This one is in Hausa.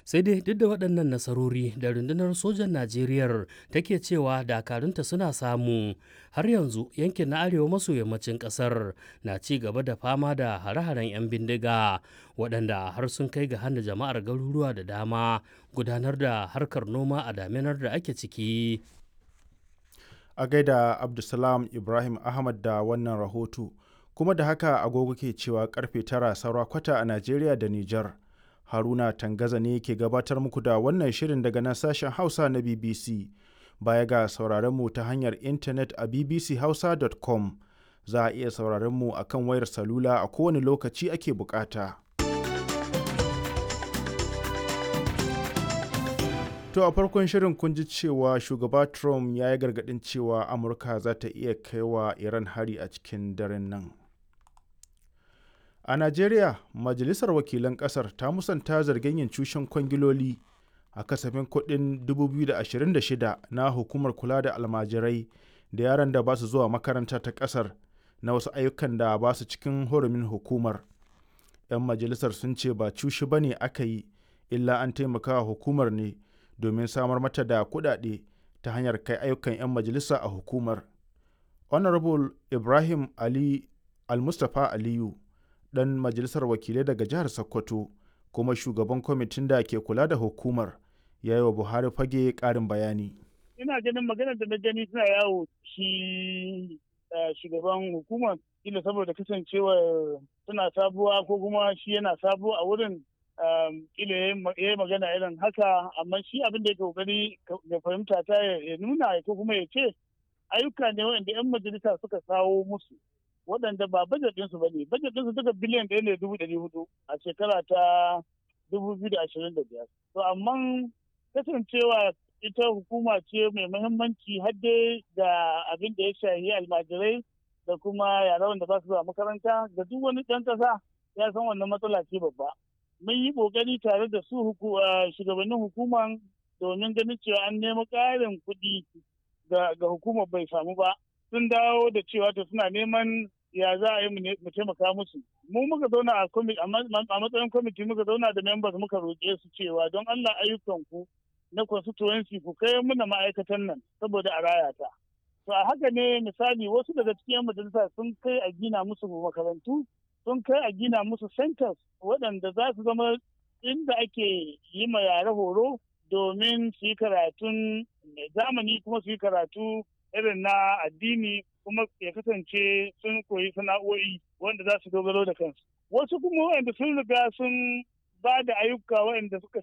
sai dai duk da waɗannan nasarori da rundunar sojan najeriya take cewa dakarunta suna samu har yanzu yankin na arewa maso yammacin ƙasar na ci gaba da fama da hare-haren 'yan bindiga waɗanda har sun kai ga hana jama'ar garuruwa da dama gudanar da harkar noma a daminar da ake ciki a gaida abdulsalam ibrahim ahmad da wannan rahoto kuma da haka agogo ke cewa karfe tara saura kwata a najeriya da nijar haruna tangaza ne ke gabatar muku da wannan shirin daga nan sashen hausa na bbc baya ga sauraron mu ta hanyar intanet a bbchausa.com za a iya sauraron mu a kan wayar salula a kowane lokaci ake bukata to a farkon shirin kun ji cewa shugaba trump ya yi gargadin cewa amurka za ta iya kaiwa iran hari a cikin daren nan A Najeriya, Majalisar Wakilan Ƙasar ta musanta zargin yin cushen kwangiloli a kasafin kuɗin 2026 na Hukumar Kula da Almajirai da yaran da ba su zuwa makaranta ta ƙasar na wasu ayyukan da ba su cikin hurumin hukumar. 'Yan majalisar sun ce ba cushi ba ne aka yi, illa an taimaka hukumar ne domin samar mata da kuɗaɗe ta hanyar kai ayyukan 'yan majalisa a hukumar. Honorable Ibrahim Ali Al-Mustapha Aliyu dan majalisar wakilai daga jihar Sokoto kuma shugaban kwamitin da ke kula da hukumar ya yi wa Buhari fage ƙarin bayani. Ina ganin maganar da na gani suna yawo shi shugaban hukumar ila saboda kasancewar suna sabuwa ko kuma shi yana sabuwa a wurin ila ya yi magana irin haka amma shi abin da ya kokari ya fahimta ta ya nuna ko kuma ya ce ayyuka ne wanda 'yan majalisa suka kawo musu waɗanda ba bajet ɗinsu ba ne bajet ɗinsu duka biliyan ɗaya ne dubu ɗari hudu a shekara ta dubu biyu da ashirin da biyar to amma kasancewa ita hukuma ce mai muhimmanci har dai da abin da ya shahi almajirai da kuma yara wanda ba su zuwa makaranta da duk wani ɗan ƙasa ya san wannan matsala ce babba mun yi ƙoƙari tare da su shugabannin hukuman domin ganin cewa an nemi ƙarin kuɗi ga hukumar bai samu ba sun dawo da cewa to suna neman ya za a yi mu taimaka musu mu muka zauna a matsayin kwamiti muka zauna da members muka roƙe su cewa don Allah ayyukan ku na constituency ku kai muna ma'aikatan nan saboda a raya ta to a haka ne misali wasu daga cikin majalisa sun kai a gina musu makarantu sun kai a gina musu centers waɗanda za su zama inda ake yi ma yare horo domin su yi karatun zamani kuma su yi karatu irin na addini kuma ya kasance sun koyi sana'o'i wanda za su dogaro da kansu wasu kuma wanda sun riga sun ba da ayyuka waɗanda suka